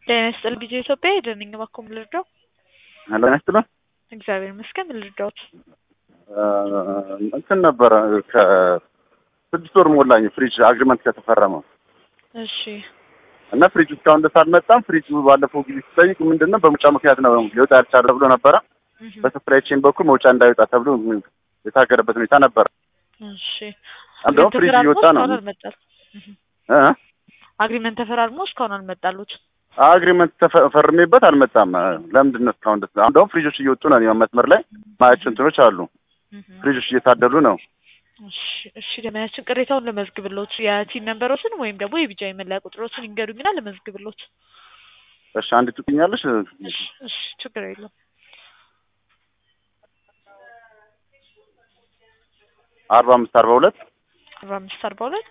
ጤና ይስጥልኝ ጊዜ ኢትዮጵያ ሄደን ነኝ እባክዎ ምን ልርዳው? ሄሎ ይስጥልን። እግዚአብሔር ይመስገን ምን ልርዳዎት? እንትን ነበረ ከስድስት ወር ሞላኝ ፍሪጅ አግሪመንት ከተፈረመ እሺ እና ፍሪጅ እስካሁን ድረስ አልመጣም። ፍሪጅ ባለፈው ጊዜ ሲጠይቅ ምንድን ነው በምርጫ ምክንያት ነው ሊወጣ ያልቻለ ተብሎ ነበረ። እህ፣ በሰፕላይ ቼን በኩል መውጫ እንዳይወጣ ተብሎ የታገደበት ሁኔታ ነበረ። እሺ እንደውም ፍሪጅ ተፈራርሞ እየወጣ ነው እስካሁን አልመጣል። እህ፣ እ አግሪመንት ተፈራርሞ እስካሁን አልመጣሉት። አግሪመንት ተፈርሜበት አልመጣም። ለምንድን ነው እስካሁን ድረስ? አሁን እንደውም ፍሪጆች እየወጡ ነው። እኔ መስመር ላይ ማያቸው እንትኖች አሉ። እህ፣ ፍሪጆች እየታደሉ ነው። እሺ እሺ ለማያችን ቅሬታውን ለመዝግብሎት የቲን ነንበሮችን ወይም ደግሞ የቢጃ መለያ ቁጥሮችን ይንገሩኝና ለመዝግብሎት። እሺ አንድ ትገኛለሽ። እሺ እሺ ችግር የለም። አርባ አምስት አርባ ሁለት አርባ አምስት አርባ ሁለት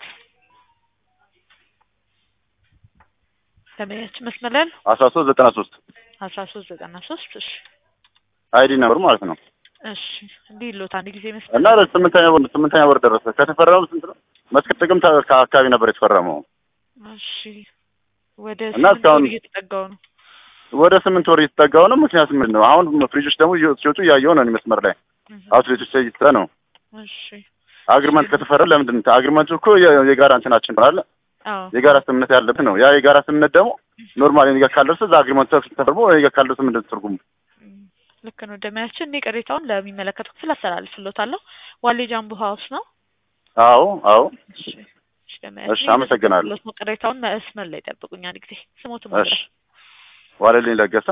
ለማያችን መስመር ላይ ነው አስራ ሶስት ዘጠና ሶስት አስራ ሶስት ዘጠና ሶስት እሺ አይዲ ነበር ማለት ነው። እሺ እንዲህ ሎት አንድ ጊዜ መስመር እና ስምንተኛ ወር ስምንተኛ ወር ደረሰ። ከተፈረመው ስንት ነው? መስከረም ጥቅምት አካባቢ ነበር የተፈረመው። እሺ ወደ እና ስምንት እስካሁን- ወር እየተጠጋው ነው። ወደ ስምንት ወር እየተጠጋው ነው። ምክንያቱ ምንድን ነው? አሁን ፍሪጆች ደግሞ እየወጡ ሲወጡ እያየሁ ነው። እኔ መስመር ላይ እህ፣ አውትሌቶች ላይ እየተሰጠ ነው። እሺ አግሪመንት ከተፈረመ ለምንድን ነው? አግሪመንቱ እኮ የ- የጋራ እንትናችን ነው አይደል? አዎ የጋራ ስምምነት ያለብን ነው። ያ የጋራ ስምምነት ደግሞ ኖርማሊ እኔ ጋር ካልደረሰ እዛ አግሪመንቱ ተፈርሞ እኔ ጋር ካልደረሰ ምንድን ነው ትርጉሙ? እም፣ ልክ ነው። ደመያችን እኔ ቅሬታውን ለሚመለከተው ክፍል አስተላልፍሎታለሁ። ዋሌ ጃምቦ ሀውስ ነው። አዎ አዎ። እሺ እሺ፣ ደመያችን እሺ፣ አመሰግናለሁ። እየተከታተልኩት ነው። ቅሬታውን መስመር ላይ ጠብቁኝ አንድ ጊዜ ስሞት እሺ ማለት ዋለልኝ ለገሰ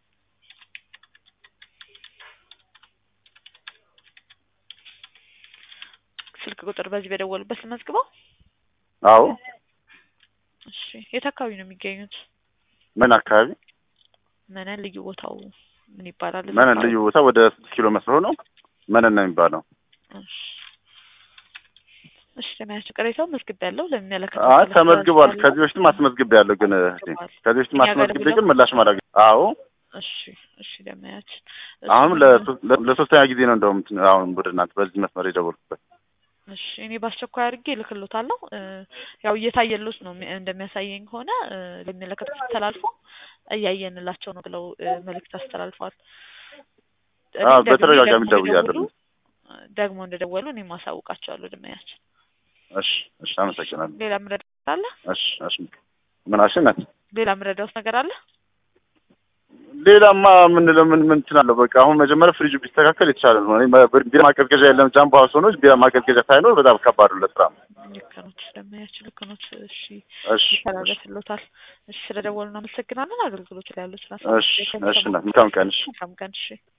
ስልክ ቁጥር በዚህ በደወሉበት ልመዝግበው። አዎ። እሺ የት አካባቢ ነው የሚገኙት? ምን አካባቢ? መነን ልዩ ቦታው ምን ይባላል? እዛ መነን አካባቢ? ልዩ ቦታ ወደ ስድስት ኪሎ መስሎ ነው። መነን ነው የሚባለው። እሺ እሺ ደመያችን ቅሬታውን መዝግቤያለሁ ለሚመለከተው አይ ክፍል ተመዝግቧል። አስተላልፋለሁ። ከዚህ በፊትም አስመዝግቤ ያለሁ ግን እህቴ፣ ከዚህ በፊትም እኛ ጋር አስመዝግቤ ደውለው? ግን ምላሽ ማድረግ አዎ። እሺ እሺ ደመያችን አሁንም እሱን- ለሶ- ለ- ለሶስተኛ ጊዜ ነው እንደውም እንትን አሁን ወደ እናንተ በዚህ መስመር የደወልኩበት። እሺ እኔ በአስቸኳይ አድርጌ እልክሎታለሁ። እ፣ ያው እየታየሉት ነው የሚ- እንደሚያሳየኝ ከሆነ እ፣ ለሚመለከተው ክፍል ተላልፎ እያየንላቸው ነው ብለው እ፣ መልእክት አስተላልፈዋል። እኔም አዎ፣ ደግሜ በተደጋጋሚ ደግሞ ደውያለሁ። እንደደወሉ እ፣ ደግሞ እንደደወሉ እኔም አሳውቃቸዋለሁ። ደመያችን እሺ እሺ፣ አመሰግናለሁ። ሌላ ምረዳት አለ? እሺ እሺ። ምን አልሽነት? ሌላ ምረዳውት ነገር አለ? ሌላማ ምን ለምን ምን ትላለሁ? በቃ አሁን መጀመሪያ ፍሪጁ ቢስተካከል የተሻለ ነው። እኔ ማ- ቢራ ማቀዝቀዣ የለም ጃምቦ ሀውስ ሆኖ ቢራ ማቀዝቀዣ ሳይኖር በጣም ከባድ ነው ለስራ። ልክ ኖት ደመያችን፣ ልክ ኖት። እሺ እሺ ይተላለፍሎታል። እሺ ስለደወሉ እናመሰግናለን። አገልግሎት ላይ ያሉት እሺ እሺ። መልካም ቀን። እሺ መልካም ቀን። እሺ